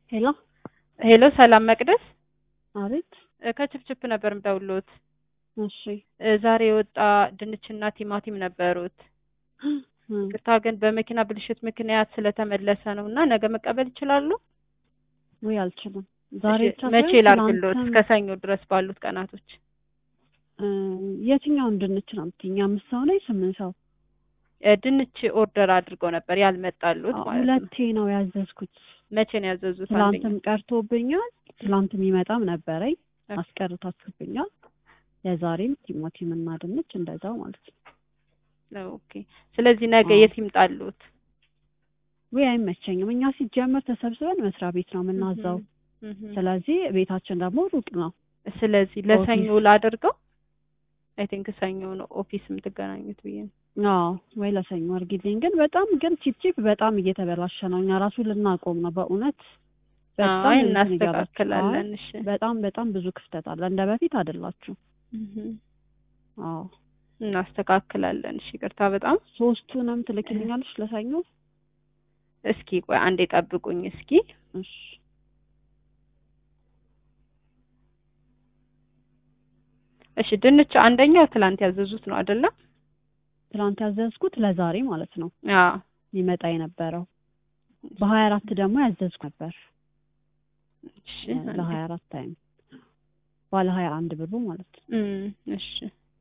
ሄሎ ሄሎ ሰላም መቅደስ አቤት። እ ከችፕችፕ ነበር የምደውልዎት። እሺ እ ዛሬ የወጣ ድንችና ቲማቲም ነበሩት። እም፣ ቅርታ ግን በመኪና ብልሽት ምክንያት ስለተመለሰ ነው እና ነገ መቀበል ይችላሉ? ውይ አልችልም። ዛሬ እሺ፣ ብቻ መቼ ሳይሆን ላድርግልዎት? ትናንትም፣ እስከ ሰኞ ድረስ ባሉት ቀናቶች። እ፣ የትኛውን ድንች ነው የምትይኝ? አምስት ሰው ነኝ ስምንት ሰው? እ ድንች ኦርደር አድርገው ነበር ያልመጣሉት አዎ፣ ማለት ነው። ሁለቴ ነው ያዘዝኩት። መቼ ነው ያዘዙት? ትላንትም አንደኛ ቀርቶብኛል። ትላንት የሚመጣም ነበረኝ ኦኬ። አስቀርታችሁብኛል። የዛሬም ቲማቲም እና ድንች እንደዛው ማለት ነው። ኦኬ። ስለዚህ ነገ አዎ። የት ይምጣሉት? ውይ አይመቸኝም። እኛ ሲጀመር ተሰብስበን መስሪያ ቤት ነው የምናዛው። እህ እህ። ስለዚህ ቤታችን ደግሞ ሩቅ ነው። ስለዚህ ለሰኞ ኦፊስ ላድርገው። አይ ቲንክ ሰኞ ነው ኦፊስ የምትገናኙት ብዬ ነው። አዎ ወይ ለሰኞ አድርጊልኝ። ግን በጣም ግን ቺፕ ቺፕ በጣም እየተበላሸ ነው። እኛ ራሱ ልናቆም ነው በእውነት በጣም አይ እንትን ይገባል። አይ እናስተካክላለን። እሺ። በጣም በጣም ብዙ ክፍተት አለ። እንደ በፊት አይደላችሁ። እህ አዎ እናስተካክላለን። እሺ፣ ይቅርታ በጣም ሶስቱንም ትልክልኛለሽ ለሰኞ? እስኪ ቆይ አንዴ ጠብቁኝ እስኪ። እሺ እሺ፣ ድንች አንደኛው ትላንት ያዘዙት ነው አይደለም? ትናንት ያዘዝኩት ለዛሬ ማለት ነው አዎ። ሊመጣ የነበረው በሀያ አራት ደግሞ ያዘዝኩ ነበር እሺ። ለሀያ አራት ታይም ባለ ሀያ አንድ ብሩ ማለት ነው። እም እሺ።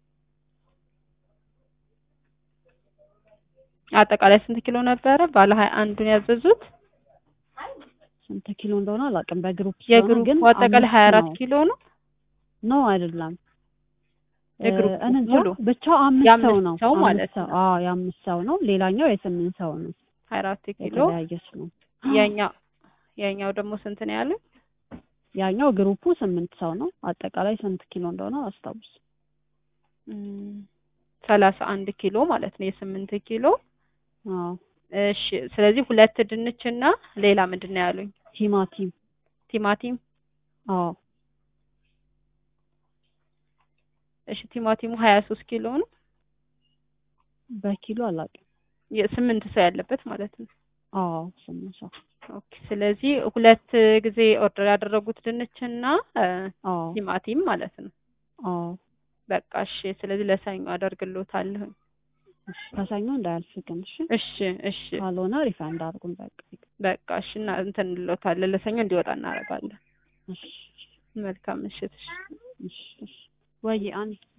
አጠቃላይ ስንት ኪሎ ነበረ? ባለ ሀያ አንዱን ያዘዙት ስንት ኪሎ እንደሆነ አላውቅም። በግሩፕ ስለሆነ የግሩፕ ግን አጠቃላይ አምስት ሀያ አራት ነው። ኪሎ ነው። ኖ አይደለም የግሩፕ እኔ እንጃ ሙሉ ብቻ አምስት የአምስት ሰው ነው። ሰው አምስት ማለት ሰው ነው። አዎ የአምስት ሰው ነው። ሌላኛው የስምንት ሰው ነው። ሀያ አራት ኪሎ የተለያየ ነው። ያኛው ያኛው ደግሞ ስንት ነው ያለው? ያኛው ግሩፑ ስምንት ሰው ነው። አጠቃላይ ስንት ኪሎ እንደሆነ አስታውስ። እም ሰላሳ አንድ ኪሎ ማለት ነው የስምንት ኪሎ አዎ እሺ። ስለዚህ ሁለት ድንች እና ሌላ ምንድን ነው ያሉኝ? ቲማቲም ቲማቲም አዎ እሺ። ቲማቲሙ ሀያ ሶስት ኪሎ ነው በኪሎ አላውቅም። የስምንት ሰው ያለበት ማለት ነው። አዎ ስምንት ሰው ኦኬ። ስለዚህ ሁለት ጊዜ ኦርደር ያደረጉት ድንች እና እ አዎ ቲማቲም ማለት ነው። አዎ በቃ እሺ። ስለዚህ ለሰኞ አደርግልዎታለሁ። እሺ ከሰኞ እንዳያልፍ ግን እሺ። እሺ እሺ ካልሆነ ሪፋንድ አድርጉን በቃ። በቃ እሺ። እና እንትን እንልዎታለን ለሰኞ እንዲወጣ እናደርጋለን። እሺ መልካም ምሽት። እሺ እሺ እሺ ወይ አንድ